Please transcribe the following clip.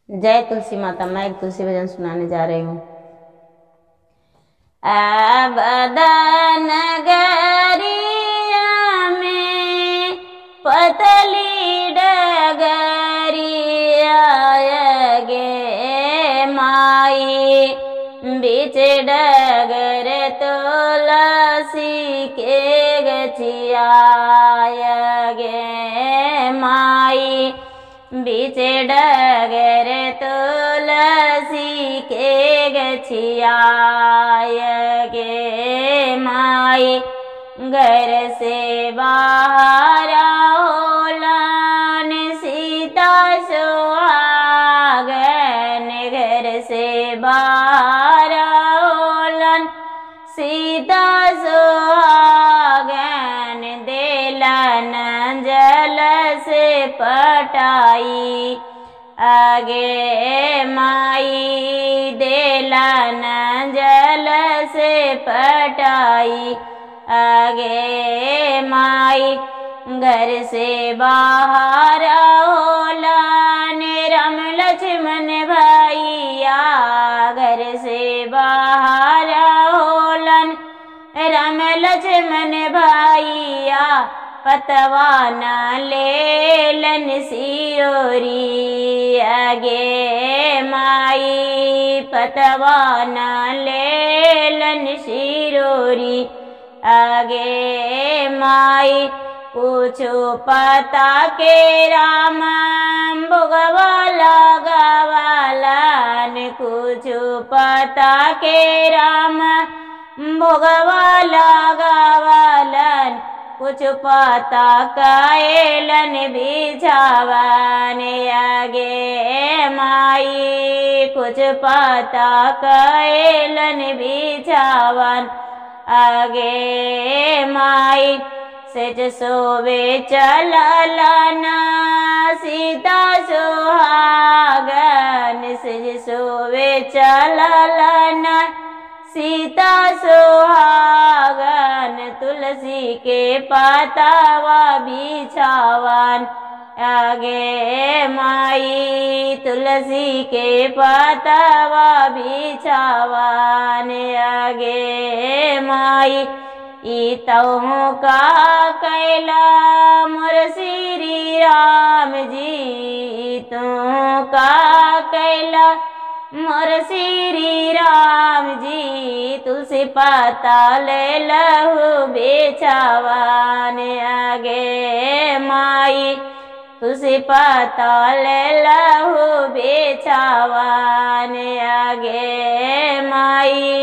जय तुलसी माता मैं एक तुलसी भजन सुनाने जा रही हूँ आबदन गरिया में पतली डगरिया गे माई बीच डगर तुलसी के गछिया गे माई बीच डगर तुलसी के गछिया गे माई घर से बाहर होलन सीता सुहागन घर से बाहर होलन सीता सुहागन देलन जल से पटाई आगे माई देलन जल से पटाई आगे माई घर से बाहर होलन राम लक्ष्मण भैया घर से बाहर होलन राम लक्ष्मण भैया पतवान लेलन सिरोरी आगे माई पतवान लेलन सिरोरी आगे माई पूछो पता के राम भोगवा लगवालन कुछो पता के राम भोगवा लगवालन कुछ पता कैलन बिछावन आगे माई कुछ पता कैलन बिछावन आगे माई सेज सोवे चललना सीता सुहागन सेज सोवे चललना सीता सुहागन तुलसी के पातावा बिछावन आगे माई तुलसी के पातावा बिछावन आगे माई ईतहु का कैला मोर श्री राम जी तू का कैला मोर श्री राम जी तुलसी पाता ले लहू बेचावान आगे माई तुलसी पाता ले लहू बेचावान आगे माई